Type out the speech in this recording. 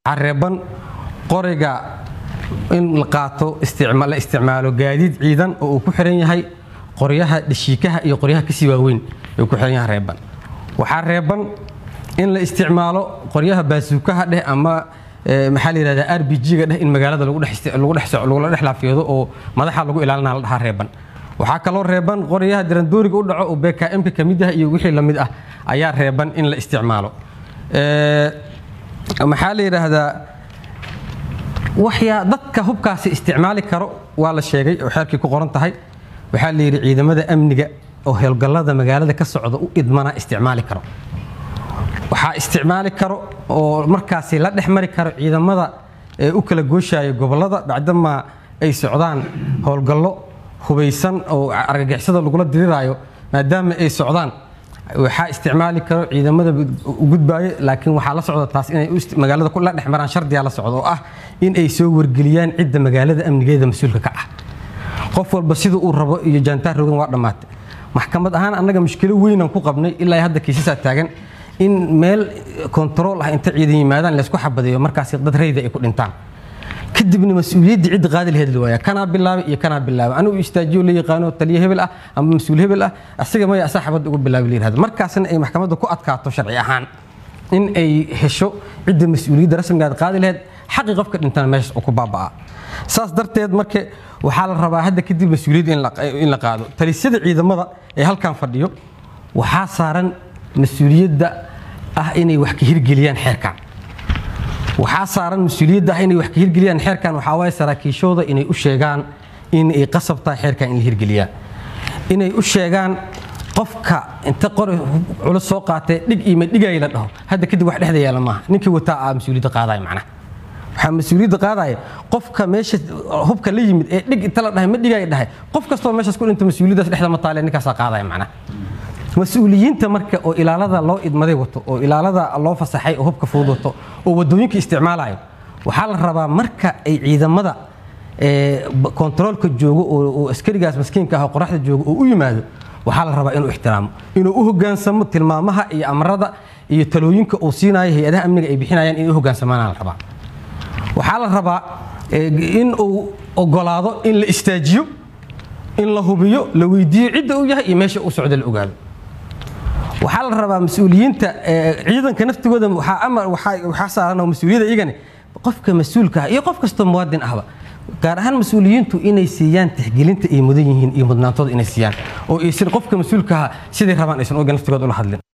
careeban qoriga in la qaato la isticmaalo gaadiid ciidan oo uu ku xiran yahay qoryaha dhashiikaha iyo qoryaha kasii waaweyn uu ku xiran yahay reeban waxaa reeban in la isticmaalo qoryaha baasuukaha dheh ama maxaa la yidhahdaa r b g-ga dheh in magaalada lagula dhex laafiyado oo madaxa lagu ilaalina la dhahaa reeban waxaa kaloo reeban qoryaha dirandooriga u dhaco oo bkmka ka mid ah iyo wixii la mid ah ayaa reeban in la isticmaalo maxaa la yidhaahdaa waxyaa dadka hubkaasi isticmaali karo waa la sheegay oo xeerkii ku qoran tahay waxaa la yidhi ciidamada amniga oo howlgallada magaalada ka socda u idmana isticmaali karo waxaa isticmaali karo oo markaasi la dhex mari karo ciidamada ee u kala gooshaya gobollada bacdamaa ay socdaan howlgallo hubaysan oo argagixisada lagula diriraayo maadaama ay socdaan waxaa isticmaali karo ciidamada gudbaayo laakiin waxaa la socda taas inay magaalada la dhex maraan shardiyaa la socda oo ah in ay soo wargeliyaan cidda magaalada amnigeeda mas-uulka ka ah qof walba sida uu rabo iyo jaantaar rogan waa dhammaatay maxkamad ahaan annaga mushkilo weynaan ku qabnay ilaa hadda kiisasaa taagan in meel kontarool ah inta ciidan yimaadaan laysku xabadeeyo markaasi dad rayda ay ku dhintaan kadibna mas-uuliyaddii cidda qaadi laheed la waaya kanaa bilaabay iyo kanaa bilaabay anigu istaajiyo la yaqaano taliye hebel ah ama mas-uul hebel ah asiga maya asaa xabadda ugu bilaabay la yirahdo markaasna ay maxkamadda ku adkaato sharci ahaan in ay hesho cidda mas-uuliyadda rasmigaad qaadi laheyd xaqi qofka dhintana meeshaas oo ku baaba'aa saas darteed marka waxaa la rabaa hadda kadib mas-uuliyadda in la qaado talisyada ciidamada ee halkan fadhiyo waxaa saaran mas-uuliyadda ah inay wax ka hirgeliyaan xeerkan waxaa saaran mas-uuliyadda ah inay wax ka hirgeliyaan xeerkan waxaa waaye saraakiishooda inay u sheegaan in ay qasab tahay xeerkan in la hirgeliyaa inay u sheegaan qofka inta qori culus soo qaatee dhig iyo madhigay la dhaho hadda kadib wax dhexda yaala maaha ninkii wataa aa mas-uuliyadda qaadaya macnaha waxaa mas-uuliyadda qaadaya qofka meesha hubka la yimid ee dhig inta la dhahay ma dhigay dhahay qof kastoo meeshaas ku dhinta mas-uuliyaddaas dhexda ma taale ninkaasaa qaadaya macnaha mas-uuliyiinta marka oo ilaalada loo idmaday wato oo ilaalada loo fasaxay oo hubka fudud wato oo wadooyinka isticmaalayo waxaa la rabaa marka ay ciidamada kontaroolka joogo oo askarigaas maskiinka ah oo qoraxda joogo oo u yimaado waxaa la rabaa inuu ixtiraamo inuu u hogaansamo tilmaamaha iyo amrada iyo talooyinka uu siinayo hay-adaha amniga ay bixinayaan inay u hogaansamaana la rabaa waxaa la rabaa in uu ogolaado in la istaajiyo in la hubiyo la weydiiyo cidda uu yahay iyo meesha uu socdo la ogaado waxaa la rabaa mas-uuliyiinta ciidanka naftigooda waxaa saaran oo mas-uuliyadda iyagani qofka mas-uulka ah iyo qof kastoo muwaadin ahba gaar ahaan mas-uuliyiintu inay siiyaan tixgelinta ay mudan yihiin iyo mudnaantooda inay siiyaan oo aysan qofka mas-uulka ah siday rabaan aysan oga naftigooda ula hadlin